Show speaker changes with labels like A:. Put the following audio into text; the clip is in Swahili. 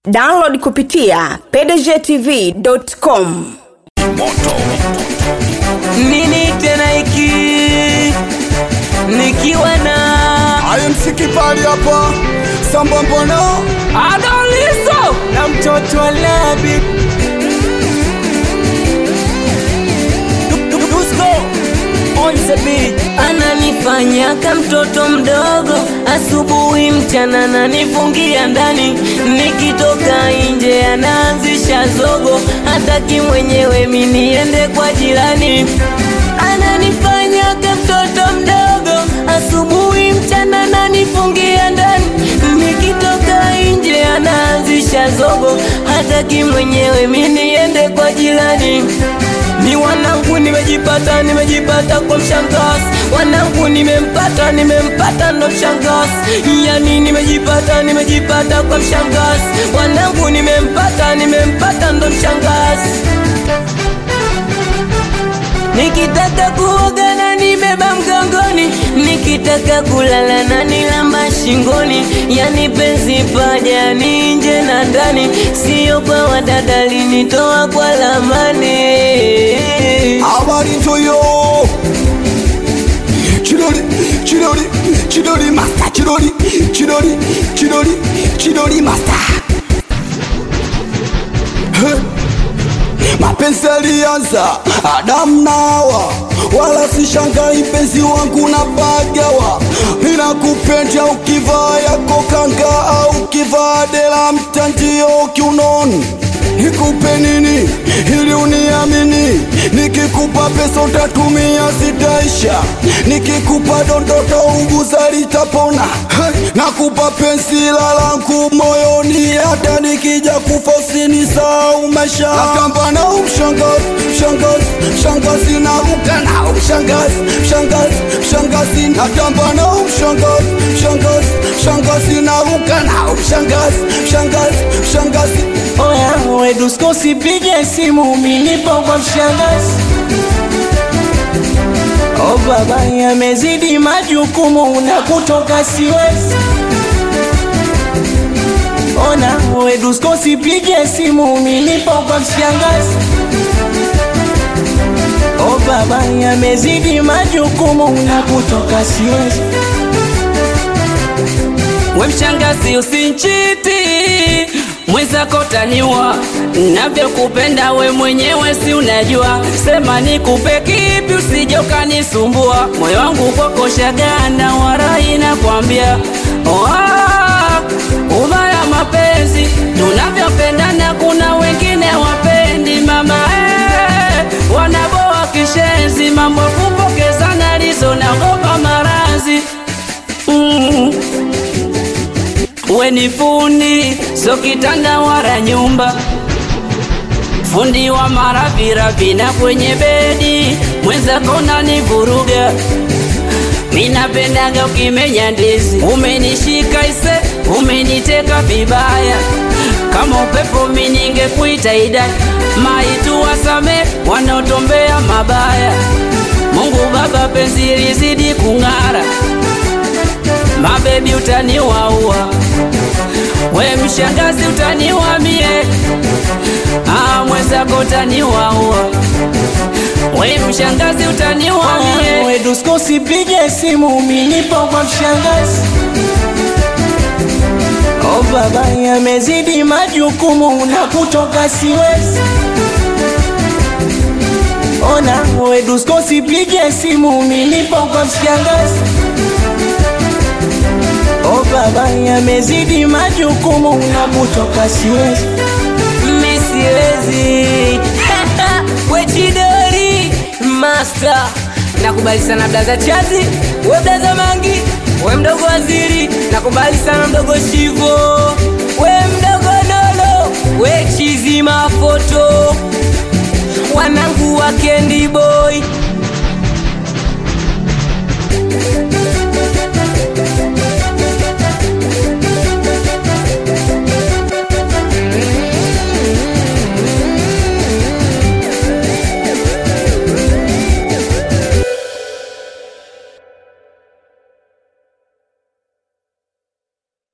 A: download kupitia pdgtv.com
B: nini tena hiki nikiwa na
C: ayemsikipali hapa sambambono
B: adoliso na mtoto wa labi Dusko on the beat ananifanya ka mtoto mdogo asubuhi mchana nanifungia ndani nikitoka nje anaanzisha zogo hataki mwenyewe mi niende kwa jirani ananifanya ka mtoto mdogo asubuhi mchana nanifungia ndani nikitoka nje anaanzisha zogo hataki mwenyewe mi niende kwa jirani ni wanangu nimejipata nimejipata kwa mshangazi wanangu nimempata nimempata ndo mshangazi yani nimejipata nimejipata kwa mshangazi wanangu nimempata nimempata ndo mshangazi nikitaka kuoga na nibeba mgongoni nikitaka kulala na nilamba shingoni yani penzi paja ni nje na ndani sio kwa wadada linitoa kwa lamani
C: habari ntoyo chidori chidori chidori masta chidori chidori chidori chidori masta Hey. mapenzi alianza Adamu na Hawa, wala sishangai mpenzi wangu na bagawa. Ninakupenda ukivaa yako kanga au ukivaa dela mtandio kiunoni. Nikupe nini ili uniamini? Nikikupa pesa utatumia zitaisha, nikikupa dondoto uguza litapona. Hey, nakupa penzi la langu moyoni, hata nikija kufa usinisahau maisha. Natamba na umshangazi, mshangazi, mshangazi naruka na umshangazi, mshangazi, mshangazi natamba na umshangazi, mshangazi, mshangazi naruka na umshangazi, mshangazi, mshangazi
B: oya wedusko sipige simu milipo kwa mshangazi o baba yamezidi majukumu na kutoka siwezi ona wedusko sipige simu milipo kwa mshangazi o baba yamezidi majukumu na kutoka siwezi we mshangazi usinchiti mwenzako taniwa navyokupenda we mwenyewe si unajua sema nikupe kipi usije ukanisumbua moyo wangu kwako shaganda warai nakwambia Oa, ubaya mapenzi tunavyopendana kuna wengine wapendi mama eh, wanaboa kishenzi mambo ya kupokezana lizo naogopa marazi mm. We ni fundi, so kitanda wala nyumba, fundi wa maraviravi na kwenye bedi, mwenzako nanivuruga. Minapendaga ukimenya ndizi, umenishika ise, umeniteka vibaya kama upepo mininge kuita idai maitu wasame wanaotombea mabaya. Mungu Baba, penzi lizidi kung'ara, mabebi utaniwaua we mshangazi utaniwa mie ah, mwenzako utaniwaua we mshangazi utaniwa mie we dusko sipige simu milipo kwa mshangazi o baba yamezidi majukumu na kutoka siwezi ona we dusko sipige simu milipo kwa mshangazi O baba yamezidi majukumu na kutoka siwezi Mi siwezi Wechidori Master Nakubali sana blaza chazi We blaza mangi We mdogo waziri Nakubali sana mdogo shivo